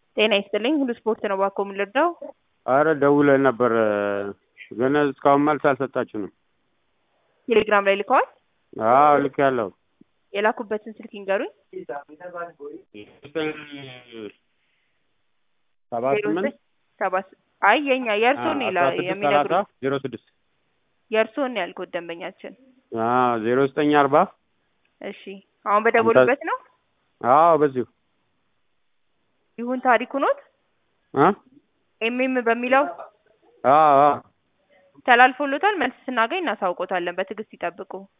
ጤና ይስጥልኝ ሁሉ ስፖርት ነው እባክዎ ምን ልርዳው? አረ ደውለን ነበር ግን እስካሁን መልስ አልሰጣችሁንም። ቴሌግራም ላይ ልከዋል? አዎ ልኬያለሁ። የላኩበትን ስልክ ይንገሩኝ። ሰባ ዜሮ ስምንት ዘጠኝ ሰባ ስ- አይ የኛ የእርስዎን ይላ አስራ ስድስት ሰላሳ የሚነግሩኝ ዜሮ ስድስት የእርስዎን ነው ያልኩት ደንበኛችን። ዜሮ ዘጠኝ አርባ እሺ አሁን በደወሉበት ነው? አዎ በዚሁ ይሁን ታሪኩ ኖት? እ ኤምኤም በሚለው አዎ አዎ ተላልፎሎታል። መልስ ስናገኝ እናሳውቆታለን። በትዕግስት ይጠብቁ።